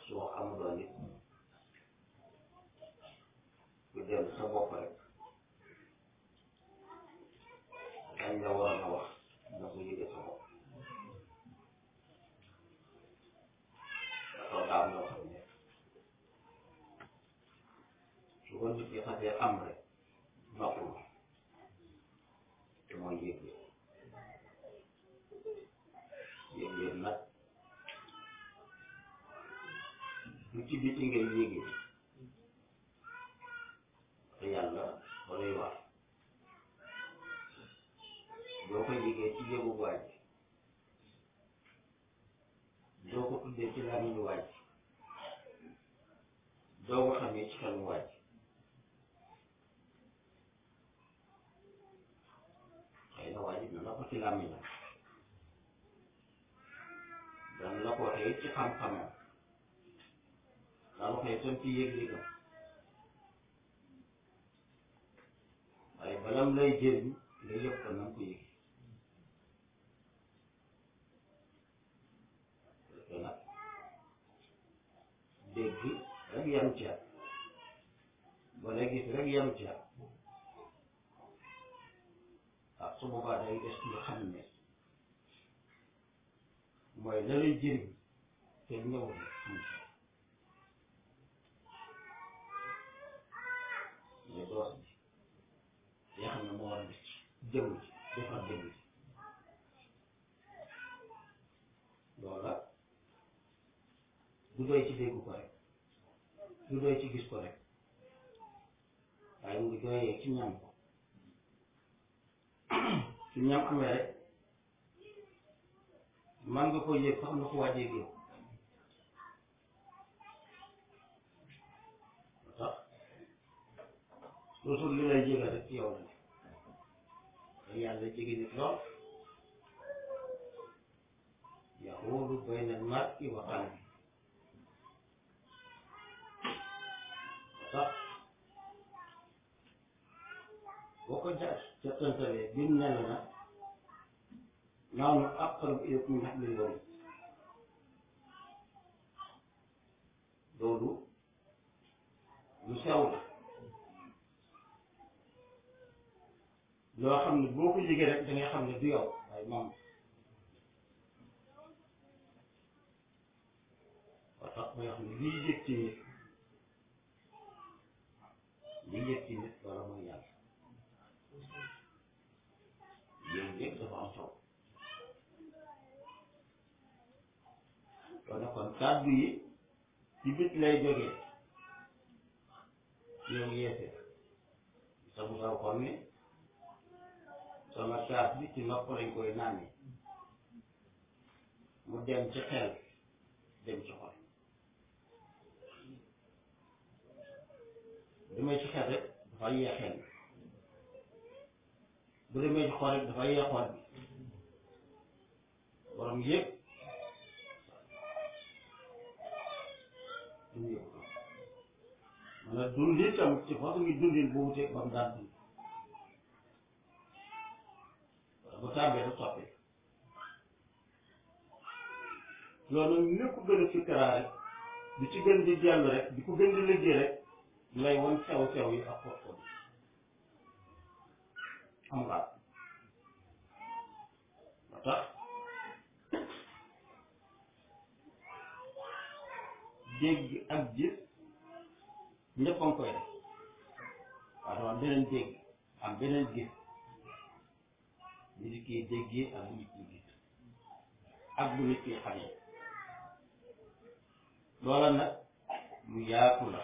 su wax amuloo nit ku dellu sa bopp rek dañ la waroon a wax nga ko yëgee sa bopp dafa daam loo xam ne su ko nit ki xasee am rek noppul te mooy yëg-yëg yëg-yëg nag lu ci biti ngay yëgee te yàlla walay wax doo ko yëgee ci yëgu waaj doo ko tuddee ci làmmiñu waaj doo ko xamee ci xelu waaj xëy na waaj na la ko ci làmmiñam dana la ko waxee ci xam-xamam dana waxee tam ci yëg-yëgam waaye balam lay jëriñ nga yëg ko na nga ko yëg parce que nag dégg rek yam ca wala gis rek yam ca ah su boobaa day des nga xam ne mooy la lay jëriñ te ñëw na am ca mais doos bi yoo xam ne moo war a def jëmm ji defar jëmm ji loola du doy ci dégg ko rek du doy ci gis ko rek waaye mu ngi doyee ci ñam ko su ñam amee rek man nga ko yëg sax na ko waajee géew tax toujours li lay jégal rek ci yow la te yàlla jege nit lool yaxuulu bayna al-mar'i wa qalbi tax boo ko ja jottantalee bi mu ne la nag nahnu aqrabu ilaykum min hablil warid loolu lu sew la loo xam ne boo ko yëgee rek da ngay xam ne du yow waaye moom ba tax may wax ne liy yëg ci nit liy yëg ci nit wala mooy yàlla yëg-yëg dafa am solo kon nag kon kàddu yi ci bit lay jógee yow yeete sa mu saw kon ne sama kaas bi ci nopp lañ koy naan mu dem ci xel dem ci xol bu demee ci xel rek dafa yee xel bu demee ci xol rek dafa yee xol bi borom yëpp dumu yëpp ko man a dund itam ci façon ngi dundin bu wutee ba mu daan dund bu tàmbee du soppi loolu lépp gën a fikkaraa rek di ci gën di dellu rek di ko gën di liggéey rek lay won sew sew yi ak xóot xóot xam nga ba tax dégg ak gis ñëpp a ngi koy def waaye dafa am beneen dégg am beneen gis bu nit ki déggee ak bu nit ki gis ak bu nit ki xamee loola nag lu yaatu la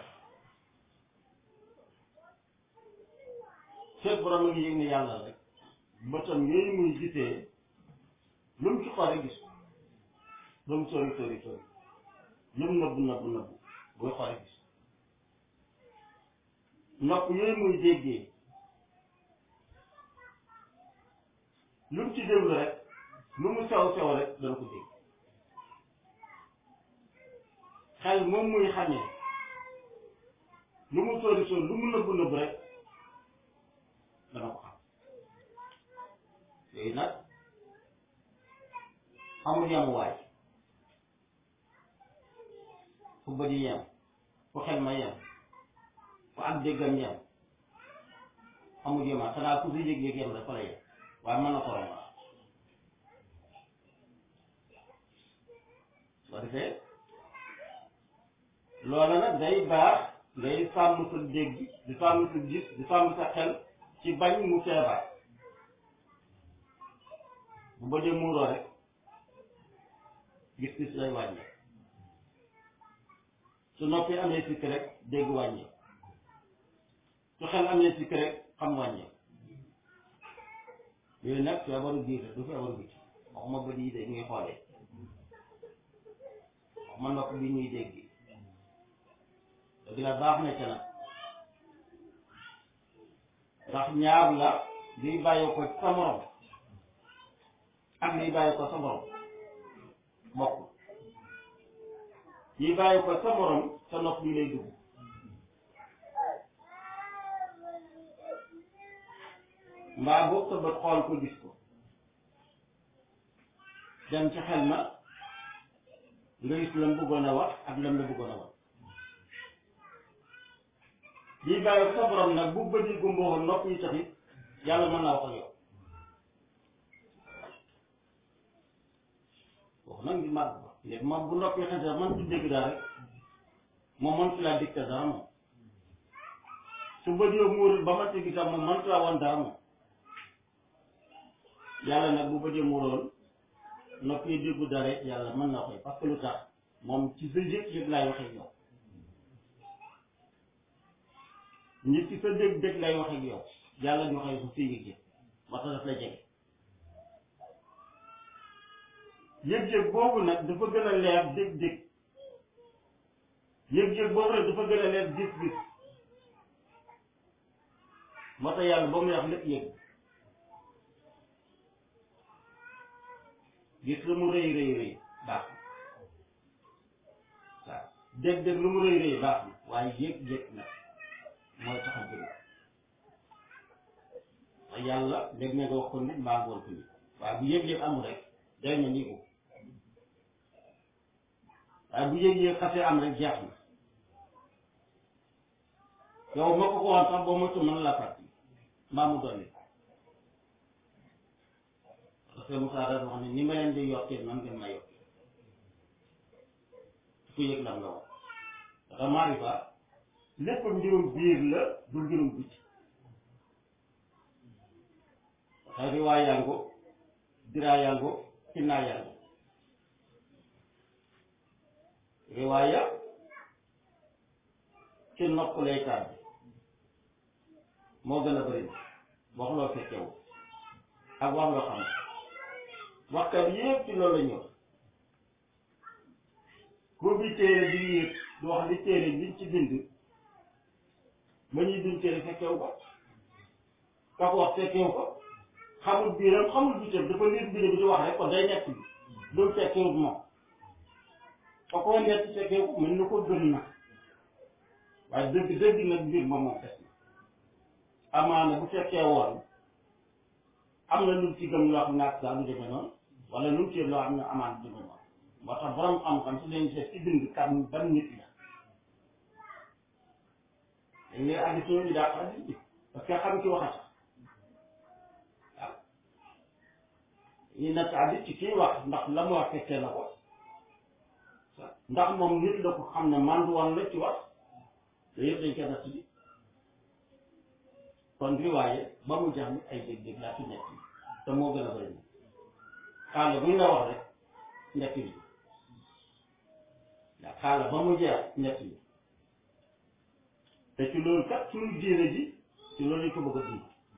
fekk borom ngi yëg ne yàlla rek bëtam yooyu muy gisee lu mu ci xoole gis lu mu sori sori sori lu mu nëbbu nëbbu nëbbu booy xoole gis nopp yooyu muy déggee lu mu ci déglu rek lu mu sew sew rek dana ko dégg xel moom muy xamee lu mu sori sori lu mu nëbbu nëbbu rek dana ko xam yooyu nag amul yamuwaay fu bët yi yem fu xel ma yem fu ak déggam yem amul yema xanaa ku si yëg-yëg yem rek fa la yem waaye mën na ko romb soo defee loola nag day baax ngay sàmm sa dégg di sàmm sa gis di sàmm sa xel ci bañ mu feebar bu ba dee muuroo rek gis-gis lay wàññi su noppi amee sikk rek dégg wàññi su xel amee sikk rek xam wàññi yooyu nag feebaru biir la du feebaru biti waxuma bët yi de ñuy xoolee waxuma nopp bi ñuy dégg dëgg la baax na ca nag ndax ñaar la liy bàyyi ko sa morom ak liy bàyyi ko sa morom bokk liy bàyyi ko sa morom sa nopp bi lay dugg mbaa boog sa bët xool ko gis ko dem ci xel ma nga gis lam bëggoon a wax ak lam la bëggoon a wax lii bàyyi sa borom nag bu bët yi gumboowoon nopp yi taxit yàlla mën naa wax ak yow wax nag ngi màgg ba léegi moom bu noppi xase man du dégg dara rek moom man fi laa dicté dara moom su bët yow muurul ba ma tegi sax moom man fi laa woon dara moom yàlla nag bu bëjee muroon nopp yi déggu dara yàlla mën na koy parce que lu tax moom ci sa yëg yëg laay waxee yow nit ci sa dégg dégg lay waxee yow yàlla di waxee ko sa yëg yëg moo tax daf la jege yëg-yëg boobu nag dafa gën a leer dégg-dégg yëg-yëg boobu nag dafa gën a leer gis-gis moo tax yàlla ba muy wax lépp yëg gis lu mu rëy rëy rëy baax na waaw dégg-dégg lu mu rëy rëy baax na waaye yëg-yëg nag mooy tax a jóg te yàlla dégg na nga wax ko nit mbaa nga woon ko nit waaye bu yëg-yëg amul rek day na nii ko waaye bu yëg-yëg xasee am rek jeex na yow ma ko ko woon sax boo moytu mën la fàtti mbaa mu dolli parce que Moussa dafa wax ne ni ma leen di yokkee man ngeen ma yokkee ku yëg la nga wax dafa maarifa lépp mbirum biir la du mbirum biti waxee riwaa yango diraa yango kinnaa yango riwaaya ci nopp lay tàbbi moo gën a bëri wax loo fekkewu ak wax loo xam waxkat yépp ci loolu la ñëw ku bi téere di yéeg du wax li téere liñ ci bind ba ñuy bind téere fekkewu ko ka ko wax fekkewu ko xamul biiram xamul biiram dafa liir biir bi di wax rek kon day nekk bi loolu fekkewu moom ka ko nekk fekkewu ko mën na ko gën na waaye dëgg dëgg nag mbir ma moom fes na amaana bu fekkee woon am na lu ci gëm loo xam ne ak saa du demee noonu wala lu ci loo xam ne amaan du demee noonu moo tax borom xam-xam si leen seet ci bind kan ban nit la dañ lay addi soo ñu daa ko addi bi parce que xam ki wax a tax waaw ñu nekk addi ci kii wax ndax la mu wax fekkee na ko ndax moom nit la ko xam ne mandu woon la ci wax yooyu yëpp dañ koy natt bi kon riwaaye ba mu jeex ni ay dégg-dégg laa ci nekk te moo gën a bëri xaala bu ñu la wax rek nekk bi waaw xaala ba mu jeex nekk bi te ci loolu kat suñu diine ji ci loolu lañ ko bëgg a dund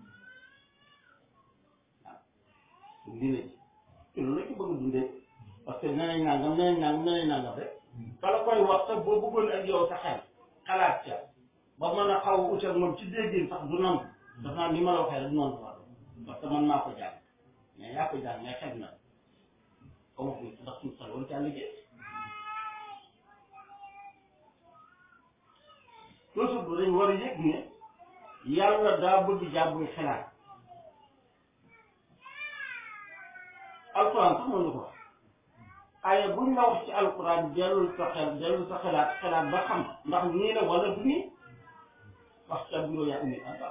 waaw suñu diine ji ci loolu lañ ko bëgg a dundee parce que nee nañ nangam nee nañ nangam nee nañ nangam rek kala koy wax sax boo bëggoon ak yow sa xel xalaat ca ba mën a xaw a utal moom ci déggin sax du nangu daf naa ni ma la waxee rek du noonu wax parce que man maa ko jàng mais yaa ko jàng mais xel na comme wax ndax suñu xel wala caa liggéey toujours dañ war a yëg ne yàlla daa bëgg jàbbuy xelaat alxuraan sax mën na ko wax aaya bu luñ la wax ci alquran dellul sa xel dellul sa xelaat xelaat ba xam ndax nii la wala du nii wax ca bureau yaa indi anta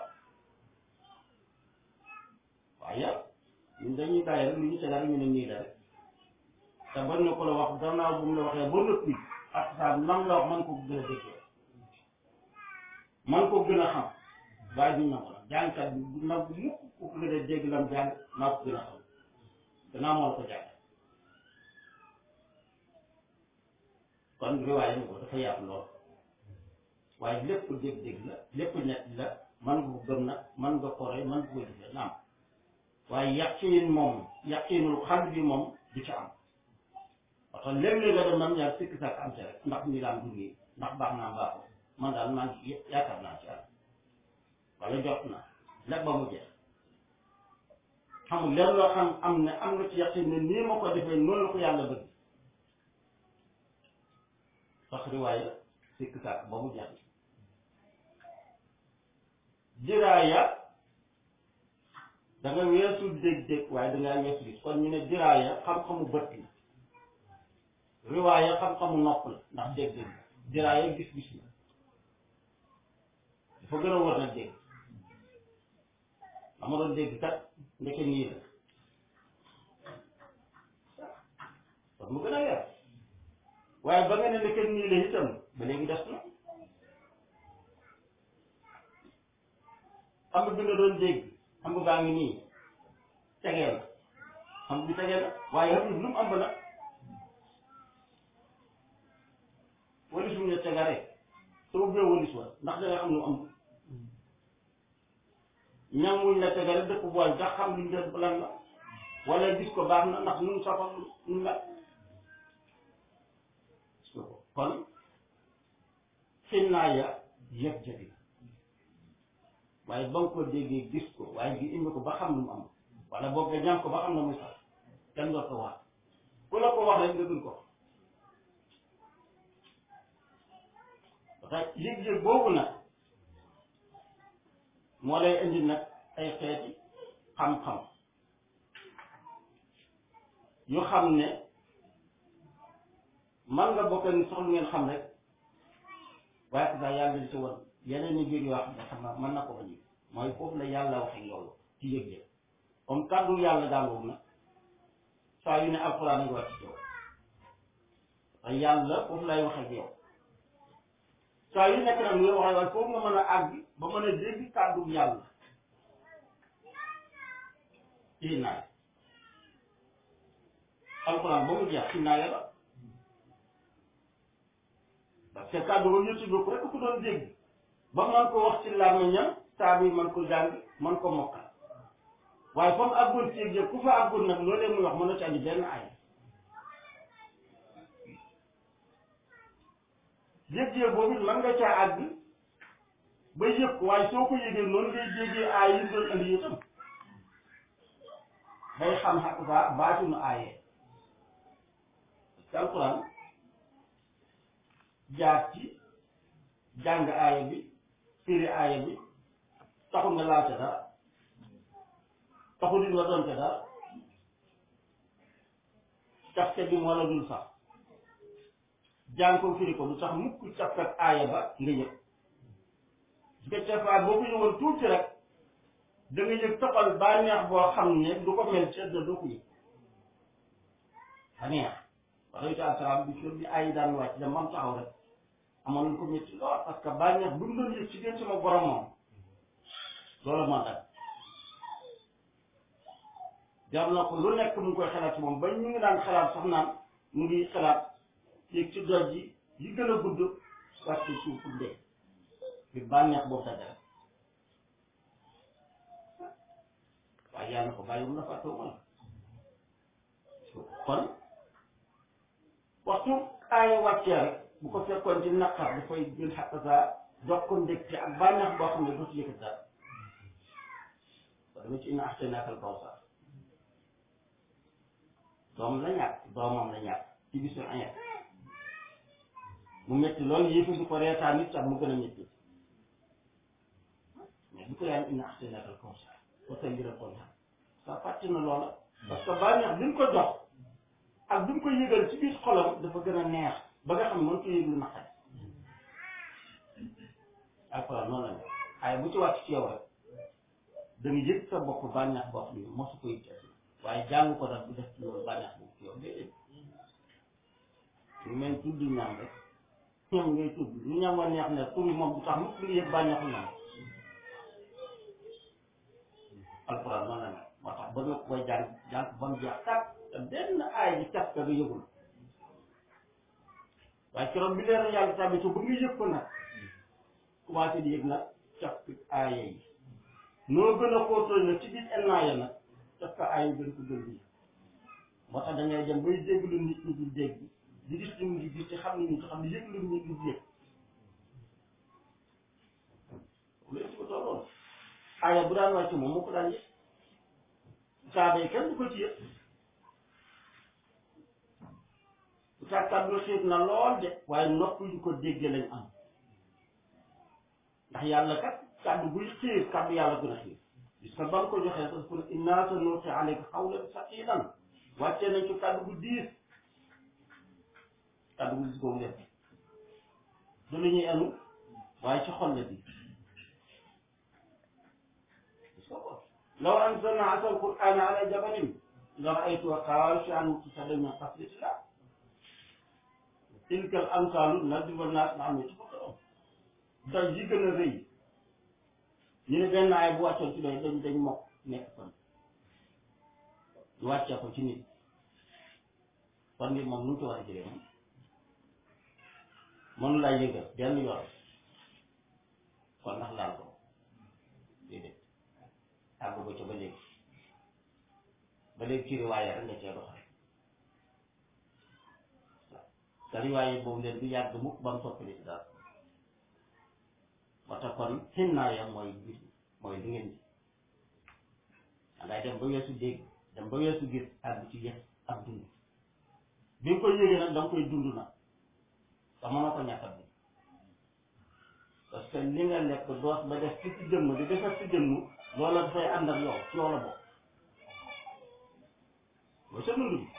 waaye ñun dañuy bàyyi rek lu ñu tegal ñu ne nii la rek te ban na ko la wax gannaaw bu mu la waxee ba noppi ak saa nam la wax man ko gën a déggee man ko gën a xam waaye duñ na ko nag jàngkat bi du nag mukk ku ko gën a dégg lam jàng naa ko gën a xam gannaaw moo la ko jàng kon riwaaya ko dafa yaatu lool waaye lépp dégg-dégg la lépp ñett la man nga ko gëm nag man nga koree man nga ko jëfee naam waaye yaqiin moom yaqiinul xal bi moom du ca am parce que léeg-léeg nga dem nam ñaar sikki sàkk am ci rek ndax ni laan dund yi ndax baax naa baaxul man daal maa ngi yaakaar naa ci àll wala jot na lépp ba mu jeex xamul lenn loo xam am ne am nga ci yaqiin ne nii ma ko defee noonu la ko yàlla bëgg sax riwaaya sikki sàkk ba mu jeex diraaya da nga weesu dégg-dégg waaye da ngaa weesu gis kon ñu ne diraaya xam-xamu bët la riwaaya xam-xamu nopp la ndax dégg-dégg la diraaya gis-gis la dafa gën a war na dégg dama doon dégg kat ndeke nii la kon mu gën a leer waaye ba nga ne ndeke nii la itam ba léegi des na xam nga bi nga doon dégg xam nga baa ngi nii tegee la xam nga bi tegee la waaye xam lu mu am ba nag walis mu ne tega rek soo ubbee walis wa ndax da nga xam lu mu am ñam wuñ la tega rek dëkk bool ndax xam luñ def lan la wala gis ko baax na ndax nu mu safar nu la kon xinnaaya yëpp jëfi waaye ba nga ko déggee gis ko waaye gi indi ko ba xam lu mu am wala boog nga ñam ko ba xam na muy sax kenn doo ko wax ku la ko wax rek nga gën ko parce que yëg-yëg boobu nag moo lay indi nag ay xeeti xam-xam yu xam ne man nga bokk ni soxla ngeen xam rek waaye ko sax yàlla di ci woon yeneen ni biir yoo xam ne xam naa mën na ko bañ mooy foofu la yàlla waxee loolu ci yëg-yëg comme kàddu yàlla daangoog nag saa yu ne alxuraan a ngi wàcc ci yow te yàlla foofu lay waxee ak yow saa yu nekk nag muy waxee waaye foofu nga mën a àgg ba mën a dégg kàddu yàlla ci naay alxuraan ba mu jeex ci naay la parce que kàddu ba ñu tudd ko rek ku doon dégg ba man ko wax ci làmmiñam saa bi man ko jàng man ko mokkal waaye comme àggul ci yëg ku fa àggul nag loolee muy wax mën na ci andi benn ay yëg-yëg boobu man nga caa àgg ba yëg ko waaye soo ko yëgee noonu ngay déggee aay yi doon andi itam day xam xaq saa baatunu aayee ci alquran jaar ci jàng aaya bi firi aaya bi taxul nga laal ca dara taxul nit nga doon ca dara cafke bi moo la dul sax jàng ko firi ko lu tax mukk cafke ak aaya ba nga yëg su ko cafaat boo ko yëgoon tuuti rek da nga yëg toxal bànneex boo xam ne du ko mel ci àdduna doo ko yëg bànneex alayhi salaam bi fi bi ay daan wàcc da mam taxaw rek amoon lu ko métti lool parce que bànneex bu mu doon yëg ci gën sama borom moom loolu moo tax jar na ko lu nekk mu ngi koy xalaat ci moom ba ñu ngi daan xalaat sax naan mu ngi xalaat yéeg ci doj yi yi gën a gudd wàcc suuf pour dee bi bànneex boobu dajale waaye yàlla ko bàyyi mu la fàttewu ma la kon waxtu aaya wàccee rek bu ko fekkoon ci naqar dafay jël xaq saa jox ko ndégte ak bànneex boo xam ne dootu yëkkat dara ba dama ci ina axtaynaaka al kawsar doom la ñàkk doomam la ñàkk ci bisu ayat mu métti loolu yëfi du ko reetaan nit sax mu gën a métti mais bu ko yàlla ina axtaynaaka al kawsar ba sa mbir a kontaan sa fàtte na loola parce que bànneex bi ñu ko jox ak bi mu ko yëgal ci biir xolam dafa gën a neex ba nga xam ne mën ko yëg lu naqari alxuraan noonu la ne ay bu ci wàcc ci yow rek da nga yëg sa bopp bànneex boo xam ne mosu ko yëg ci àdduna waaye jàng ko nag bu def ci loolu bànneex boobu ci yow déedéet ñu mel tudd ñam rek ñam ngay tudd lu ñam wa neex ne tur yi moom du tax mukk nga yëg bànneexu ñam alxuraan noonu la ne moo tax ba nga koy jàng jàng ba mu jeex tàkk te benn aay bi cat ka nga yëgul waaye keroog bi leer yàlla tamit ba nga yëg ko nag commencé di yëg nag cat aaya yi noo gën a xóotal nag ci biir ennaaya nag cat ka aaya yi gën ko gën bi moo tax da ngay dem bay dégg lu nit ñi di dégg di gis lu nit gis ci xam ne nit xam ne yëg lu nit ñi yëg loolu ci ko tolloon aaya bu daan wàcc moom moo ko daan yëg saaba yi kenn du ko ci yëg bu saa kàddu xiit na lool de waaye nopp yu ko déggee lañ am ndax yàlla kat kàddu buy xiir kàddu yàlla gën a xiir gis nga ba mu ko joxee sax pour innaa sanulqi alayka qawlan saqiilan wàccee nañ ci kàddu bu diis kàddu bu diis boobu def du lu ñuy enu waaye ci xol la di gis nga ko law anzalna haadha al-qur'aana ala jabalin la ra'aytahu xaashi'an mutasaddi'an min xashyatillah tilka al-amsaalu nadribuhaa linnaasi la'allahum yatafakkaruun daj yi gën a rëy ñu ne benn ay bu wàccoon ci doy dañ dañ mokk nekk kon ñu wàccee ko ci nit kon nit moom nu mu ci war a jëlee moom mënu laa yëgal benn yoon kon ndax laal ko déedéet àgg ko ca ba léegi ba léegi ci riwaaya rek nga cee doxal te riwaaya boobu leen du yàgg mukk ba mu soppali ci daal moo tax kon xinnaaya mooy gis mooy li ngeen ji dangay dem ba weesu dégg dem ba weesu gis àgg ci yëg ak dund bi nga koy yëgee nag da nga koy dund nag te mënoo ko ñàkk a dund parce que li nga lekk doos ba def ci ci jëmm di defar ci jëmm loola dafay ànd ak yow ci yow la bokk mooy sa dund bi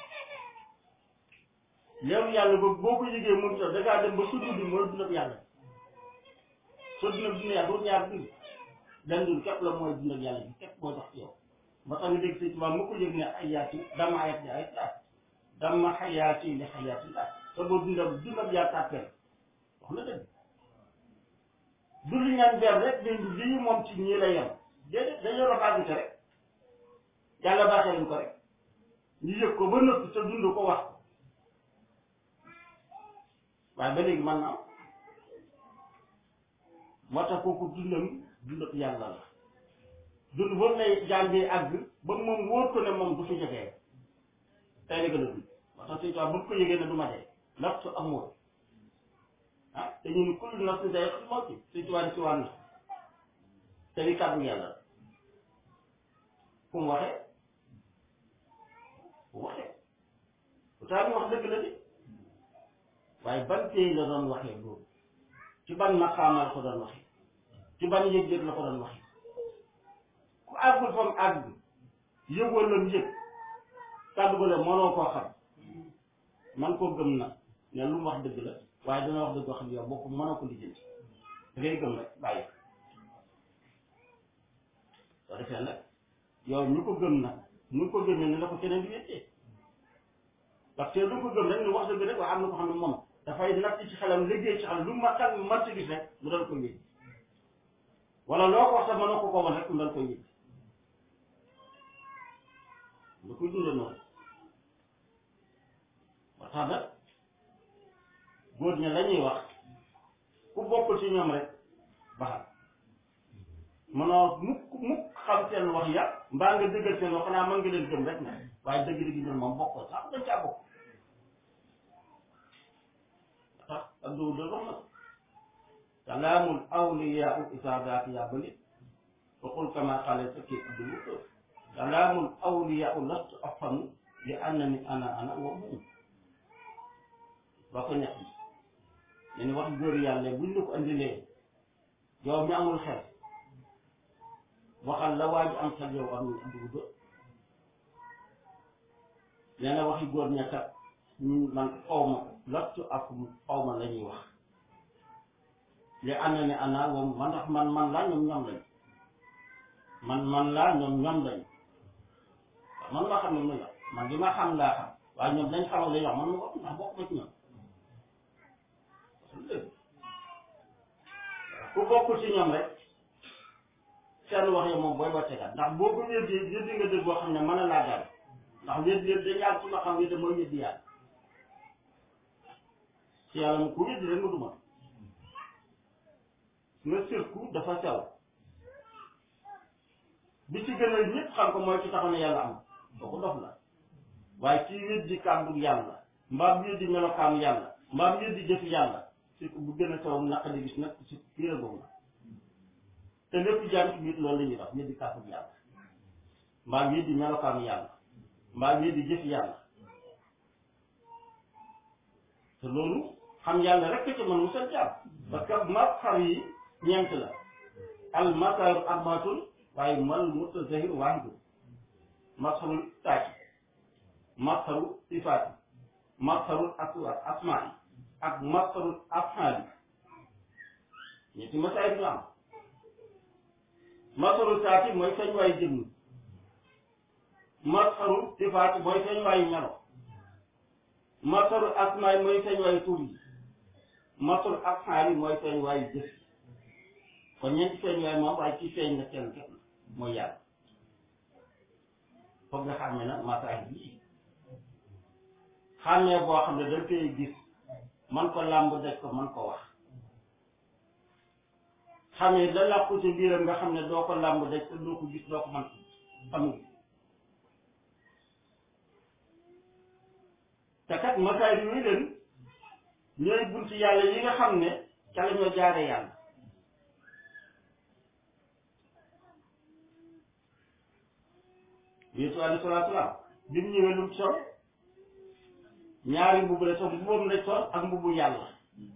leeru yàlla boobu boo ko yëgee moom sax da ngaa dem ba su dund mooy dund ak yàlla soo dund ak dund yàlla doo ñaar dund benn dund képp la mooy dund ak yàlla bi képp moo tax ci yow ba tax nga dégg sëñ Tuubaa mu ko yëg ne ayaati dama ayat li ayat laa dama xayaati li xayaati laa te boo dund ak dund ak yàlla tàppee wax na dëgg du li ñaan ber rek ne lii moom ci ñii la yem déedéet dañoo la bàggite rek yàlla baaxee leen ko rek ñu yëg ko ba nëpp te dund ko wax waaye ba léegi man naa moo tax kooku dundam dundam yàlla la dund boobu lay jàngee àgg ba moom wóor ko ne moom du fi jógee tey la gën a dund moo tax suñu tubaab bu ko yëgee ne du ma dee nafsu amul ah te ñu ni kullu nafsin zaa'iqatul mawt suñu tubaab si wàll te li kàddu yàlla la fu mu waxee fu mu waxee pourtant wax dëgg la de waaye ban tey la doon waxee loolu ci ban maqaama la ko doon waxee ci ban yëg-yëg la ko doon waxee ku àggul fa mu àgg yëgoo lam yëg kàddu ko le mënoo koo xam man koo gëm na ne lu mu wax dëgg la waaye dana wax dëgg wax xam yow boo ko mënoo ko lijjanti da ngay gëm rek bàyyi soo defee nag yow ñu ko gëm nag ñu ko gëmee ne la ko keneen di wettee parce que lu ko gëm rek ni wax dëgg rek waaye am na ko xam ne moom dafay natt ci xelam liggéey ci xelam lu ma xel mat gis rek mu doon ko yëg wala loo ko wax sax mënoo ko ko wan rek mu doon ko yëg nga koy dundee noonu ba tax nag góor ña la ñuy wax ku bokkul ci ñoom rek baxal mënoo mukk mukk xam seen wax ya mbaa nga dëggal seen wax xanaa mën nga leen gëm rek na waaye dëgg-dëgg ñun moom bokkoo sax dañ caa bokk tax ak dugub de wax na kalaamul awliyaa isaadaati yaa bëli waxul kama xaale sa kii abdul wutoo kalaamul awliyaa lastu afhamu li annani ana ana wa hum ba ko ñett ne ni wax góor yàlla buñ la ko andilee yow mi amul xel waxal la waaju am xel yow am ni abdul wutoo nee na waxi góor ña kat ñun man xaw ma lottu ak xaw ma la ñuy wax li ana ne ana moom man ndax man man laa ñoom ñoom lañ man man laa ñoom ñoom lañ waaw man maa xam ne muy wax man li ma xam laa xam waaye ñoom dañ xamal la ñu wax man ma ko ndax bokk ma ci ñoom ku bokkul ci ñoom rek seen wax yi moom booy ba tegaat ndax boo ko wéddi wéddi nga dëgg boo xam ne mën a laa daal ndax wéddi yëpp dañu yàgg su ma xam wéddi mooy wéddi yàlla ci yàlla mu ku wéddi rek nga duma nga sirku dafa sew bi ci gën a ñëpp xam ko mooy ci taxaw ne yàlla am kooku dof la waaye ci wéddi kàddu yàlla mbaam wéddi melokaanu yàlla mbaam wéddi jëfi yàlla sirku bu gën a sew naq di gis nag si biir boobu la te lépp jaam ci biir loolu la ñuy wax wéddi kàddu yàlla mbaam wéddi melokaanu yàlla mbaam wéddi jëfi yàlla te loolu xam yàlla rek ci mën mu seen jaam parce que mazhar yi ñeent la al mazharu arbaatun waaye mal mutazahir waahidu mazharul taati mazharu sifaati mazharul aswaat asmaai ak mazharul afhaali ñetti masaayil ñu am mazharul taati mooy feeñ waayu jëmm mazharul sifaati mooy feeñ waayu melo mazharul asmaai mooy feeñ waayu tur yi mazharul afhaali mooy feeñ waayu jëf kon ñeenti feeñ waaye moom waaye ci feeñ na kenn kenn mooy yàlla foog nga xàmme nag masaay bii xàmmee boo xam ne dañ koy gis man ko làmb daj ko man ko wax xamee la làqu ci biiram nga xam ne doo ko làmb daj te doo ko gis doo ko man xamul te kat masaay bi muy leen ñooy bunti yàlla yi nga xam ne ca la ñoo jaare yàlla yéesu alayhi salaatu salaam bi mu ñëwee lu mu sol ñaari mbubb la sol mbubbam la sol ak mbubbu yàlla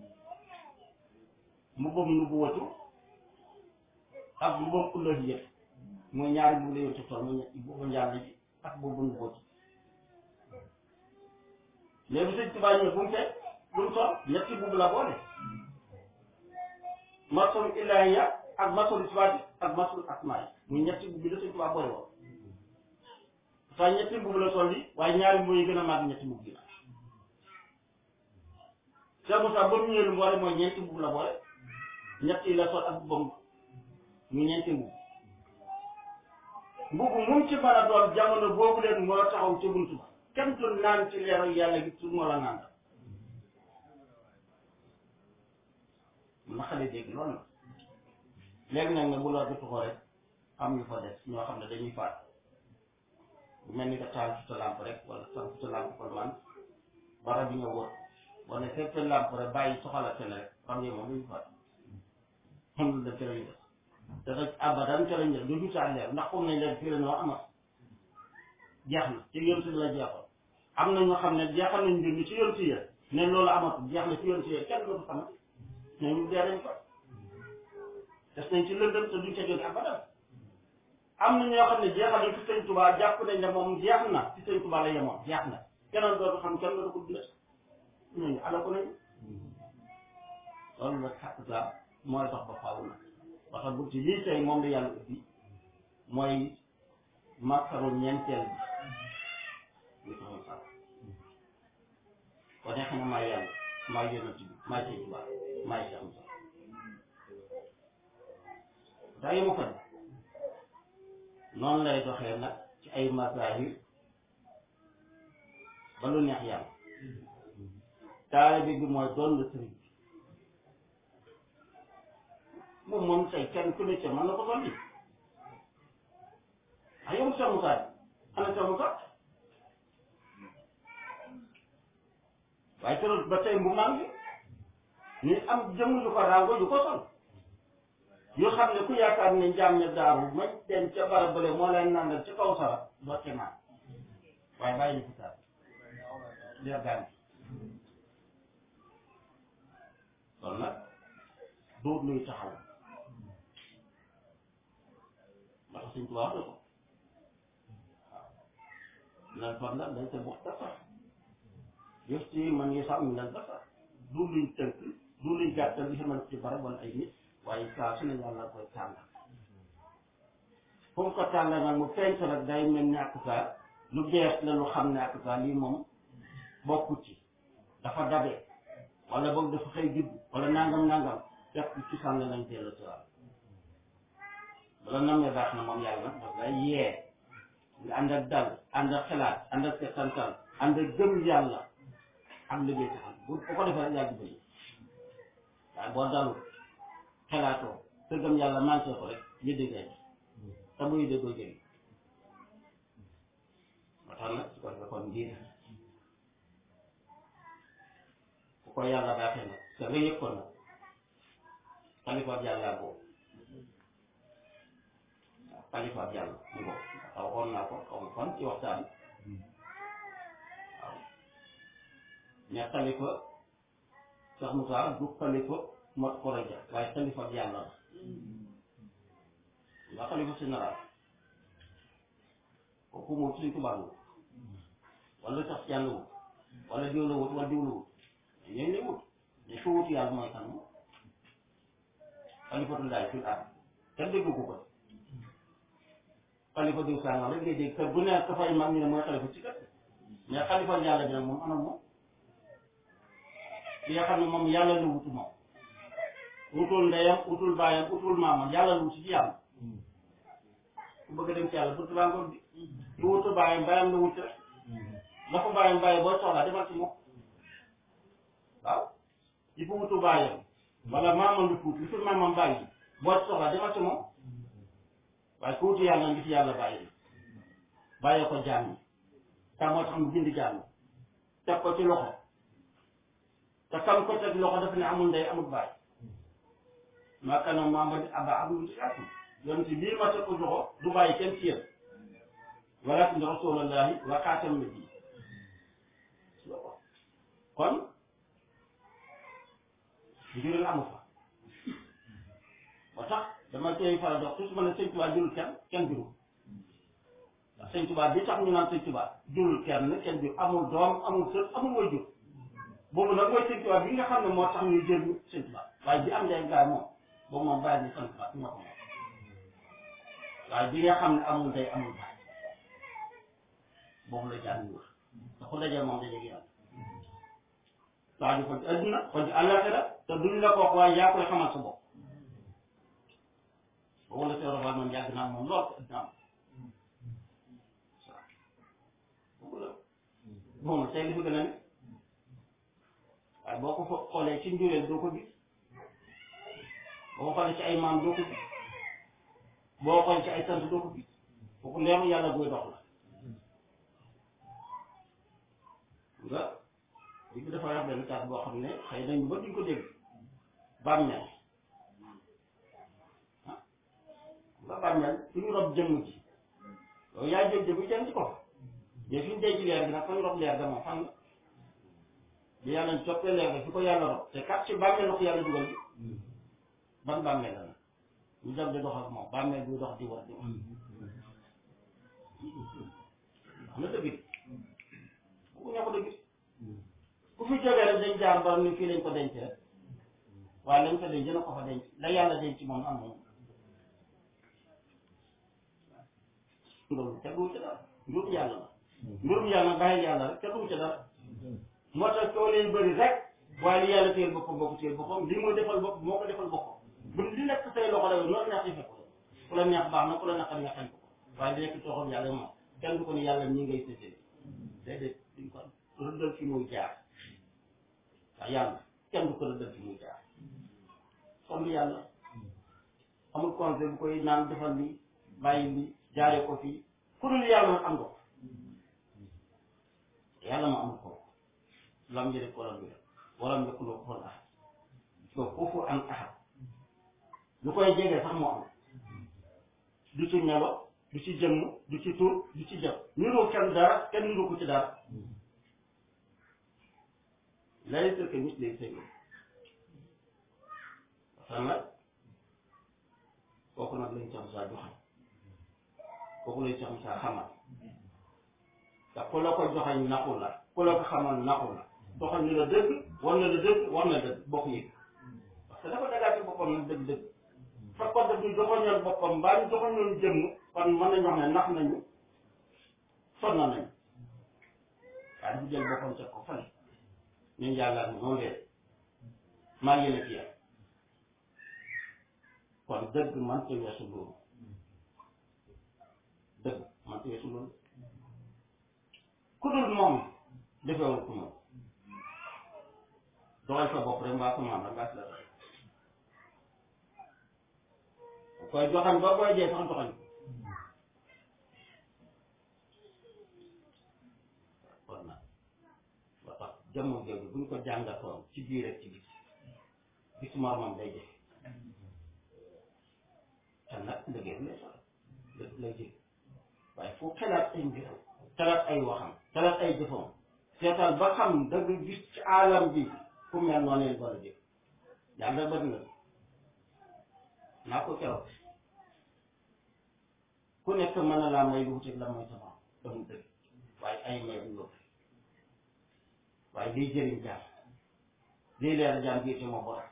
mbubbam nubuwatu ak mbubbam uluhiyya mooy ñaari mbubb la yéesu sol mooy mbubbam yàlla ji ak mbubbu nubuwatu léegi sëñ Tuubaa ñëw bu mu fekk lu mu sol ñetti mbubb la boole masul ilaahiya ak masul sifaati ak masul asmaay muy ñetti mbubb la sëñ Tuubaa boole woon waaye ñetti mbubb la sol yi waaye ñaari mbubb yi gën a màgg ñetti mbubb yi la Cheikh Moussa ba mu ñëwee lu mu boole mooy ñeenti mbubb la boole ñett yi la sol ak mbubbam mu ñeenti mbubb mbubb mu ci mën a doon jamono boobu leen moo taxaw ci buntu ba kenn du naan ci leeru yàlla gi su moo la naan na xale dégg loolu la léegi nag nag bu la jotu ko rek am ñu fa des ñoo xam ne dañuy faat bu mel ni que taal ci sa lampe rek wala taal ci sa lampe kon man bara bi nga wër wala fekk sa lampe rek bàyyi soxala seen rek xam nga moom duñu faat xam lu def ci lañu def te nag abadan ca lañu def du ñu saa leer ndax comme nañ leen fii la ñoo amat jeex na ci yoon si la jeexoon am na ñoo xam ne jeexal nañ mbir mi ci yoon si ya ne loolu amatul jeex na ci yoon si ya kenn dootu xamati ne ñu dee nañ ko des nañ ci lëndëm te duñ ca jóge abadan am na ñoo xam ne jeexal nañ ci sëñ Tuubaa jàpp nañ ne moom jeex na ci sëñ Tuubaa la yemoon jeex na keneen dootu xam kenn dootu ko dundal ñooñu ala ko nañu loolu nag xaq sa mooy dox ba faaw nag parce que bu ci lii tey moom la yàlla ubbi mooy màkkaru ñeenteel bi ñu ko xam kon neex na maa yàlla maa yonent bi maa sëñ Tuubaa maa si am sax daa yemu ko noonu lay doxee nag ci ay mazahir ba lu neex yàlla taalibe bi mooy doon la sëriñ bi moom moom tey kenn ku ne ca mën na ko dolli ah yow Cheikh Moussa ana Cheikh Moussa waaye keroog ba tey bu maa ngi ni am jëmm yu ko ràngoo yu ko sol yoo xam ne ku yaakaar ne njaam ne daaru mañ dem ca barab bële moo leen nandal ci kaw sara doo ci naan waaye bàyyi ni kitaab leer gaan kon nag dóor luy taxaw ndax suñ ko wax na ko waaw nal fadla laysa muxtasar yëf ci man yi sax mi nag dafa du luñ tënk du luñ gàttal li xamal ci barab wala ay nit waaye saa su ne yàlla koy tànn fu mu ko tànn nag mu feeñ ko nag day mel ni ak saa lu bees la lu xam ne ak saa lii moom bokku ci dafa dabe wala boog dafa xëy judd wala nangam nangam fekk ci sànni lañ dellu si waat bala namee baax na moom yàlla daf lay yee nga ànd ak dal ànd ak xalaat ànd ak setantal ànd ak gëm yàlla ak liggéey taxal bu bu ko defee rek yàgg bëri waaye boo dalul xalaatoo te gëm yàlla manqué ko rek yëdde ngay te bu yëdde doo jëriñ moo tax nag su ko defee kon ndiir ku ko yàlla baaxee nag te nga yëg ko nag xalifa yàlla boobu waaw xalifa yàlla mu boobu xaw waxoon naa ko xaw ma fan ci waxtaan waaw mais xalifa Cheikh Moussa du xalifa mot koroja waaye xalifa yàlla la nga xalifa général kooku moom suñ tubaab wut wala sax yàlla wut wala diw la wut wala diw la wut ñooñu lay wut mais su wut yàlla mooy kan moom xalifatullahi fil ard kenn déggu ko ko xalifa diw sàngam rek ngay dégg kër bu nekk dafay mag ñu ne mooy xalifa ci kër mais xalifa yàlla bi nag moom anam moom ki nga xam ne moom yàlla la wutu moom wutul ndeyam wutul baayam wutul maamam yàlla la wutu ci yàlla ku bëgg a dem ci yàlla buntu baa ngoon bi ku wutu baayam baayam la wutu rek la ko baayam bàyyi boo soxlaa demal ci moom waaw il faut wutu baayam wala maamam lu tuut li fi maamam bàyyi boo soxlaa demal ci moom waaye ku wutu yàlla ngi fi yàlla bàyyi bàyyee ko jaam yi te moo tax mu bind jaam yi teg ko ci loxo te kam ko teg loxo dafa ne amul ndey amul baay maa kana Muhammad aba abdul siyaatu yoon ci bii ma teg ko loxo du bàyyi kenn ci yéen walakin rasulullahi wa xaatam nabi kon njuril amu fa ba tax dama koy faral dox toujours ma ne sëñ Tuubaa jurul kenn kenn jurul ndax sëñ Tuubaa bi tax ñu naan sëñ Tuubaa jurul kenn kenn jur amul doom amul sët amul way jur boobu nag mooy sëñ Tuubaa bi nga xam ne moo tax ñuy jël sëñ Tuubaa waaye bi am ndey gaay moom boobu moom bàyyi ni sëñ Tuubaa ñoo ko moom waaye bi nga xam ne amul ndey amul baay boobu la jaan ñu wër te ku dajee moom dajeeg yàlla waa ji ko ci adduna ko ci àllaaxira te duñ la ko wax waaye yaa koy xamal sa bopp boobu la Seydou Ba moom yàgg naa moom lool te adduna am boobu la moom tey li fi gën a ne waaye boo ko fo xoolee ci njureel doo ko gis boo ko xoolee ci ay maam doo ko gis boo xoolee ci ay sant doo ko gis kooku leeru yàlla buy dox la nga li bi dafa wax benn kaas boo xam ne xëy nañu ba duñ ko dégg bàmmeel ah nga bàmmeel suñu rob jëmm ci yow yaa jóg jëmm jëm ci ko mais suñu dee ci leer gi nag fa ñu rob leer ga moom fan la bi yàlla ñu toppee leer ga fi ko yàlla rob te kat ci bàmmeel la ko yàlla dugal bi ban bàmmeel la nag ñu dem di dox ak moom bàmmeel buy dox di war di wax xam na dëgg bu ñoo ko dëgg ku fi jógee rek dañ jaar ba ni fii lañ ko denc rek waaye lañ ko denc dina ko fa denc la yàlla denc moom am moom loolu teguwu ci dara mbirum yàlla la mbirum yàlla bàyyi yàlla rek teguwu ci dara moo tax coow leen bëri rek waaye li yàlla téyel boppam boo ko téyel boppam li mu defal bopp moo ko defal boppam bu li nekk say loxo la noonu neex defe ko ku la neex baax na ku la naqar nga xañ ko waaye di nekk tooxam yàlla moom kenn du ko ni yàlla ñi ngay séddale déedéet duñ ko rëddal fi muy jaar waaw yàlla kenn du ko rëddal fi muy jaar kon du yàlla amul conseil bu koy naan defal li bàyyi li jaaree ko fii ku dul yàlla nag am nga ko yàlla ma amul ko lam yëre ko lam yëre walam yëkku loo ko ahad so foofu am ahad lu koy jege sax moo am du ci melo du ci jëmm du ci tur du ci jëf niroo kenn dara kenn niroo ko ci dara laysa ka mislihi shay'un waxtaan nag kooku nag lañ Cheikh Moussa joxañ kooku lañ Cheikh Moussa xamal te ku la ko joxañ naxu la ku la ko xamal naxu la doxal ni la dëgg war na la dëgg war na dëgg boo ko yëg parce que dafa dagaa ci boppam nag dëgg dëgg fekkoon daf ñu joxoñoon boppam mbaa ñu joxoñoon jëmm kon mën nañu wax ne nax nañu sonn nañu waaye dafa jël boppam teg ko fële ñun yàlla ak moom leen maa ngi leen ci yàlla kon dëgg man te weesu loolu dëgg man te weesu loolu ku dul moom defewul ku moom doxal sa bopp rek mbaa ko maam rek ngaa si la doxal koy joxañ ba koy dee sax joxañ ko kon nag ba tax jamono jooju buñ ko jàngatoon ci biir rek ci bis bis moromam day jafe te nag liggéey lay soxla lay lay jël waaye fu xalaat ay mbiram xalaat ay waxam xalaat ay jëfam seetal ba xam da nga gis ci alam bi ku mel noonu leen wala jëf yàlla bëri na naa ko keroog ku nekk mën na laa may lu wuteeg la mooy sama damu dëgg waaye ay may bu yóbbu waaye liy jëriñ jaam liy leer jaam bii te moo borom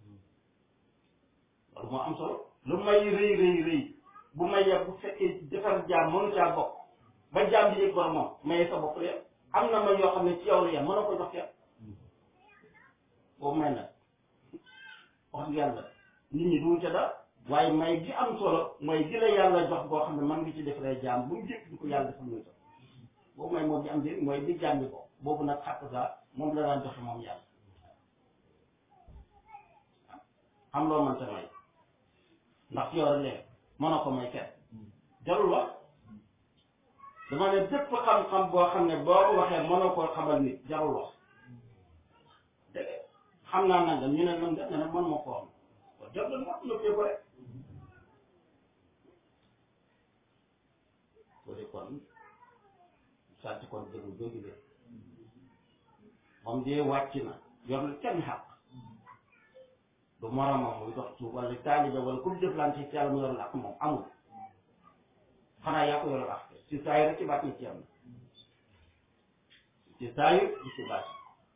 loolu moo am solo lu may rëy rëy rëy bu mayee bu fekkee defar jaam mënu caa bokk ba jaam bi yëg borom moom mayee sa bopp la am na may yoo xam ne ci yow la yem mën na ko jox kenn boobu may nag wax dëgg yàlla nit ñi duñ ca dara waaye may gi am solo mooy gi la yàlla jox boo xam ne man ngi ci defaree jaam bu njëkk di ko yàlla defal muy sax boobu may moom di am njëriñ mooy di jaam bi ko boobu nag xàq saa moom la daan joxe moom yàlla am loo mënta may ndax yow rek leen mënoo ko may kenn jarul wax dama ne bépp xam-xam boo xam ne boo ko waxee mënoo koo xamal nit jarul wax dëgg xam naa nanga ñu ne nan nga ne mën ma koo xam kon jarul wax noppee ko rek ko de kon sant kon dëgg jógi de moom dee wàcc na yor na kenn xaq du moromam muy dox ci wala taalibe wala ku jëflante ci yàlla mu yor la ak moom amul xanaa yaa ko yor ak ci saa yi rek ci baat ni ci am na ci saa yi di ci baat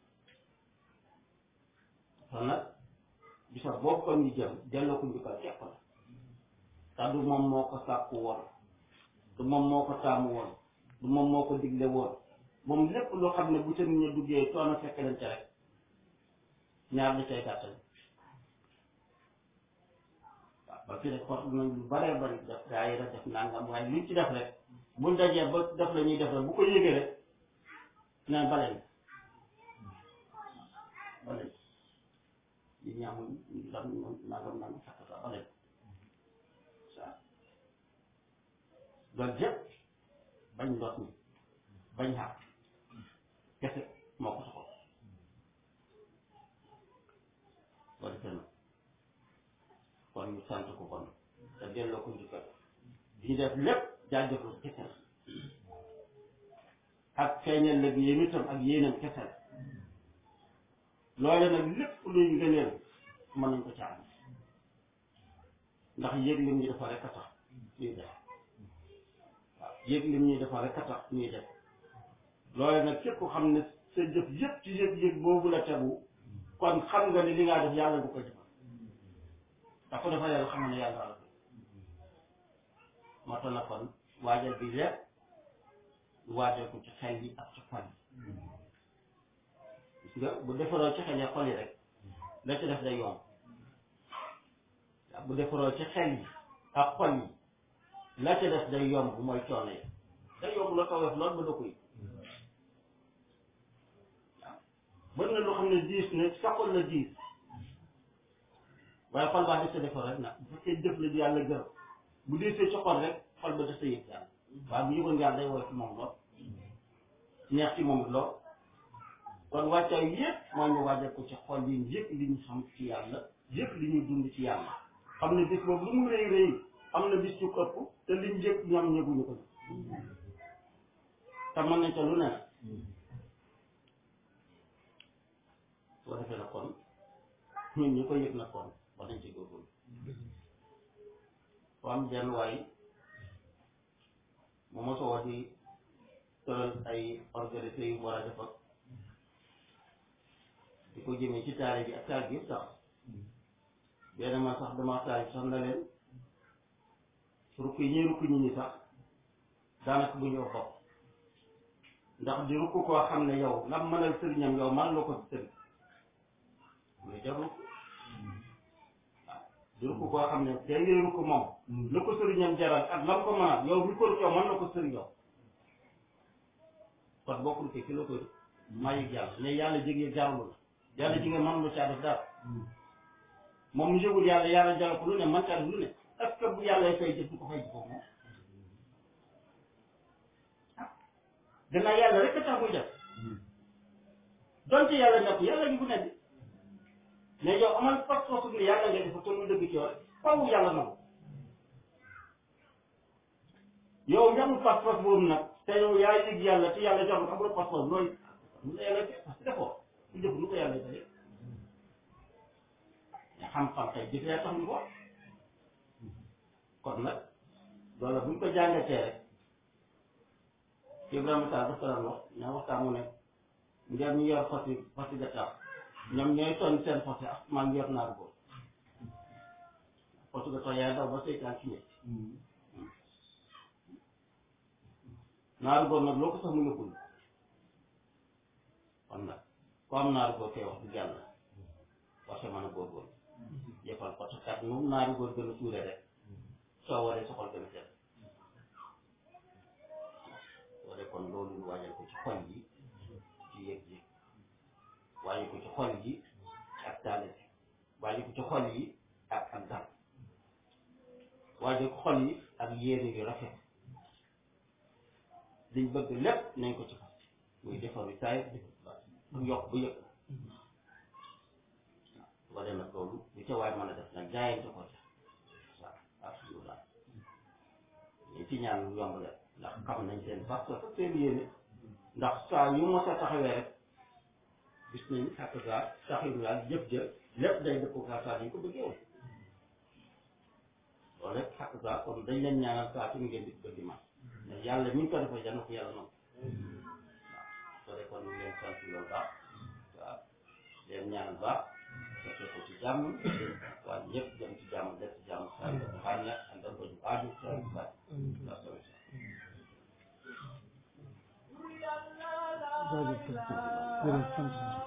kon nag bisa boobu kon ñu jëm delloo ko njukkal képp la te du moom moo ko sàkku woon du moom moo ko taamu woon du moom moo ko digle woon moom lépp loo xam ne bu ca nit ñi duggee coono fekk leen ca rek ñaar la cay gàttal waaw ba fi rek xot nañ lu baree bari def gaa yi def nangam waaye luñ ci def rek buñ dajee ba def la ñuy def rek bu ko yëgee rek naan baleen baleen yi ñaamuñ lam nangam nangam sakkata baleen sa loolu yëpp bañ ndoot ni bañ xàq kese moo ko soxal boo defee nag kon ñu sant ko kon te delloo ko njukkal di ñu def lépp jaajëfal kese la ak feeñal la yéen itam ak yéenam kese la loole nag lépp luy ngëneel mën nañ ko caaram ndax yëg lim ñi dafa rek a tax ñuy def waaw yëg lim ñi dafa rek a tax ñuy def loole nag képp ko xam ne sa jëf yëpp ci yëg-yëg boobu la tegu kon xam nga ni li ngaa def yàlla du koy defal ndax ko dafa yàlla xamal ne yàlla la moo tax na kon waajal bi lépp waajal ko ci xel yi ak ci xol yi gis nga bu defaroo ci xel yi xol yi rek la ci def day yomb bu defaroo ci xel yi ak xol yi la ci def day yomb mooy coono yi day yomb la ko def lool ba doo koy waaw mën na loo xam ne diis ne sa xol la diis waaye xol baa des sa defar rek nag bu fekkee jëf la di yàlla gërëm bu diisee ci xol rek xol ba des sa yëg yàlla waaye bu yëgoon yàlla day woyof ci moom lool neex ci moom lool kon wàccaay yëpp moo ñu waajal ko ci xol yi yëpp li ñu xam ci yàlla yëpp li ñu dund ci yàlla xam ne bis boobu lu mu rëy rëy am na bis yu ëpp te liñ yëpp ñoom ñëguñu ko te mën nañ ca lu ne soo defee na kon ñun ñi ko yëg na kon war nañ ci góorgóorlu foo am jenn waay mu mosoo di tëral ay organisé yu war a def ak di ko jëmee ci taale bi ak taal bi yëpp sax benn man sax dama taal sax na leen rukk yi ñuy rukk ñi ñi sax daanaka bu ñëw bopp ndax di rukk koo xam ne yow lam mënal sëriñam yow man la ko sëriñ muy jar rukk waaw di rukk koo xam ne day ngay rukk moom la ko sëriñam jaral ak lam ko mënal yow mi ko rukk yow mën na ko sëriñ yow kon bokkul ke ki la koy maa yëg yàlla ne yàlla jege jarul la yàlla ji nga mën lu caa def dara moom mu yëgul yàlla yàlla jaral ko lu ne man caa def lu ne est-ce que bu yàlla fay jëf du ko fay jëf moom gannaaw yàlla rek a tax muy def donte yàlla nekk yàlla ngi bu nekk mais yow amal pas pas ne yàlla nga def te lu dëgg ci yow rek faw yàlla nangu yow nga amul pas pas boobu nag te yow yaa yëg yàlla te yàlla jox la amul pas pas looy lu la yàlla def parce que defoo lu jëf lu ko yàlla def mais xam-xam tey jëf yaa tax ñu ko kon nag loolu bu ñu ko jàngatee rek Ibrahima Tall dafa daan wax ñaa waxtaan mu ne ngeen ñu yor fas yi fas yi gàttal ñoom ñooy toll seen fas yi ak maa ngi yor naaru góor fas yi gàttal yaay daw ba seytaan ci ñett naaru góor nag loo ko sax mu yóbbul kon nag ku am naaru góor kay wax du yàlla war sa mën a góorgóorlu yëppal parce que kat moom naaru góor gën a suure rek soo waree soxal gën a set wala kon loolu ñu waajal ko ci xol yi ci yëg yi waajal ko ci xol yi ak taale bi waajal ko ci xol yi ak ak dal waajal ko xol yi ak yéene yu rafet liñ bëgg lépp nañ ko ci fas muy defaru saay bu yokk bu yëg waaw wala nag loolu lu ca waay mën a def nag jaayante ko ca waaw absolument ñu ci ñaan lu yomb la ndax xam nañ seen parce que seen yéene ndax saa yu mos a taxawee rek gis nañ xàq gaa taxawu daal jëf jë lépp day dëppoo gaa saa dañ ko bëggee woon loolu rek xàq gaa kon dañ leen ñaanal saa su ngeen di bëgg ma mais yàlla mi ngi ko defee yal na ko yàlla noonu waaw soo dee kon ñu leen sant loolu baax waaw leen ñaanal baax fekkee ko ci jàmm waaye ñëpp dem ci jàmm def ci jàmm saa yu ko xaar na àndal ko ñu aaju saa yu baax waaw jaajëf jërëjëf sant